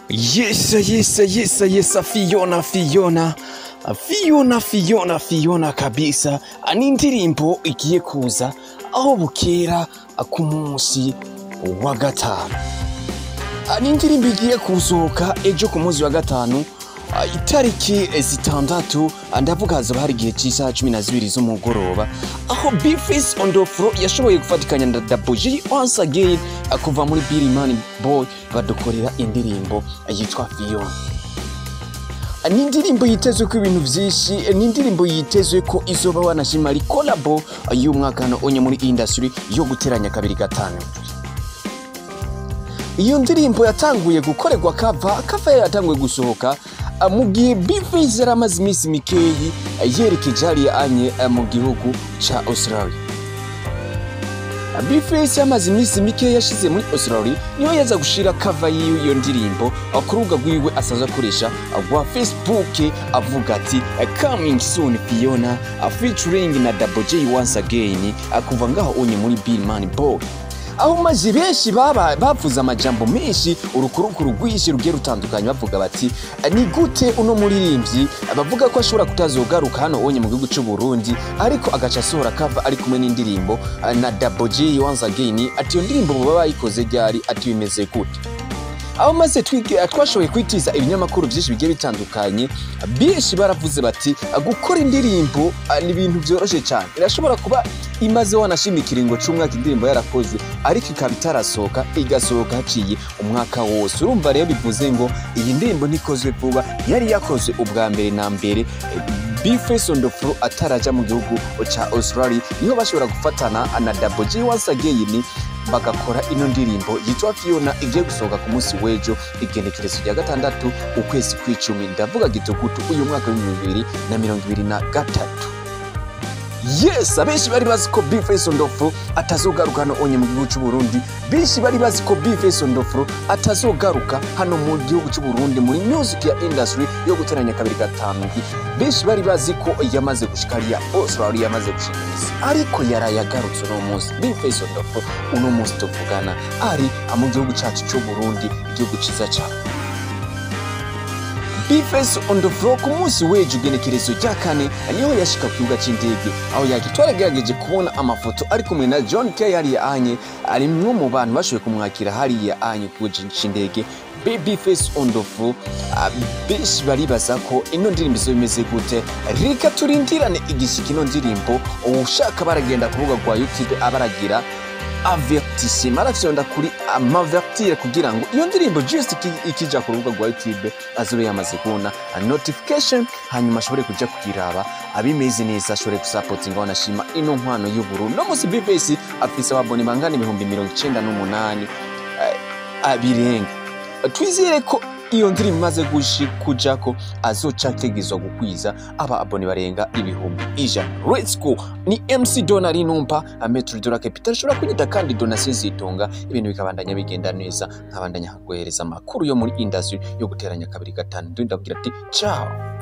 Yes, yes, yes, yes, Fiona, Fiona. Fiona, Fiona, Fiona kabisa. Ni indirimbo igiye kuza aho bukera ku munsi wa gatanu. Ni indirimbo igiye kusohoka ejo ku munsi wa gatanu Ah, itariki zitandatu ndavuga hazaba hari igihe cy'isaha cumi na zibiri z'umugoroba aho bifis on the floor yashoboye gufatikanya na daboji once again ah, kuva muri birimani boy badukorera indirimbo yitwa fiona ni indirimbo yitezwe ko ibintu byinshi ni indirimbo yitezwe ko izoba wanashima ari kolabo y'umwaka hano onye muri industry yo guteranya kabiri gatanu iyo ndirimbo yatanguye gukorerwa kava kava yari yatanguye gusohoka ah, mu gihe bifis yari amaze iminsi mikeyi ah, yerekeje hariya anye ah, mu gihugu ca australia bifis yamaze iminsi mikeya yashize muri australia niho yaza gushira kava yiwe iyo ndirimbo ah, ku rubuga rwiwe asanzwe akoresha ah, rwa facebook avuga ati ah, coming soon fiona ah, featuring na double j once again ah, kuva ngaho unye muri billman boy aho maze benshi baba bavuze amajambo menshi urukurukuru rwinshi rugiye rutandukanye bavuga bati ni gute uno muririmbyi bavuga ko ashobora kutazogaruka hano onye mu gihugu cy'u Burundi ariko agaca asohora kava ari kumwe n'indirimbo ah, na Double J once again ati iyo ndirimbo baba bayikoze ryari ati bimeze gute aho maze twige- twashoboye kwitiza ibinyamakuru byinshi bigiye bitandukanye benshi baravuze bati gukora indirimbo ah, ni ibintu byoroshye cyane irashobora kuba imaze wanashima ikiringo cy'umwaka indirimbo yarakoze ariko ikaba itarasohoka igasohoka haciye umwaka wose urumva rero bivuze ngo iyi ndirimbo ntikozwe vuba yari yakozwe ubwa mbere na mbere bifes on the floor ataraja mu gihugu ca australia niho bashobora gufatana na double j once again bagakora ino ndirimbo yitwa fiona igiye gusohoka ku munsi w'ejo igenekerezo rya gatandatu ukwezi kw'icumi ndavuga gitugutu uyu mwaka w'ibihumbi bibiri na mirongo ibiri na gatatu yes abenshi bari bazi ko bifes on the floor atazogaruka hano onye mu gihugu cy'u Burundi benshi bari bazi ko bifes on the floor atazogaruka hano mu gihugu cy'u Burundi muri music ya industry yo guteranya kabiri gatanu benshi bari bazi ko yamaze gushika hariya Australia yamaze gushika isi ariko yaraye agarutse uno munsi bifes on the floor uno munsi tuvugana ari mu gihugu cyacu cy'u Burundi igihugu cyiza cyane bifes on the floor ku munsi w'ejo igenekerezo rya kane niho yashika ku kibuga cy'indege aho yaki twaragerageje kubona amafoto ari kumwe na john k hariya anye ari mwe mu bantu bashoboye kumwakira hariya anye ku kibuga cy'indege baby face on the floor Ah, benshi baribaza ko ino ndirimbo izo bimeze gute reka turindirane igishyika ino ndirimbo ushaka baragenda ku rubuga rwa youtube abaragira avertissement arafyonda kuri amavertire kugira ngo iyo ndirimbo just iki- ikija ku rubuga rwa youtube azobe yamaze kubona a notification hanyuma ashobore kuja kuyiraba abimeze neza ashobore gusapotinga wanashima ino nkwano y'ubururu no musi bvs afise ababone bangana ibihumbi mirongo icenda n'umunani eh, abirenga twizere ko iyo ndirimbo imaze gushi kujako azoca ategezwa gukwiza aba abone barenga ibihumbi ijana let's go ni mc donari numpa metro dora capital ushobora kunyita kandi donasiyo zitunga ibintu bikabandanya bigenda neza nkabandanya guhereza amakuru yo muri industry yo guteranya kabiri gatanu ndabwira ati ciao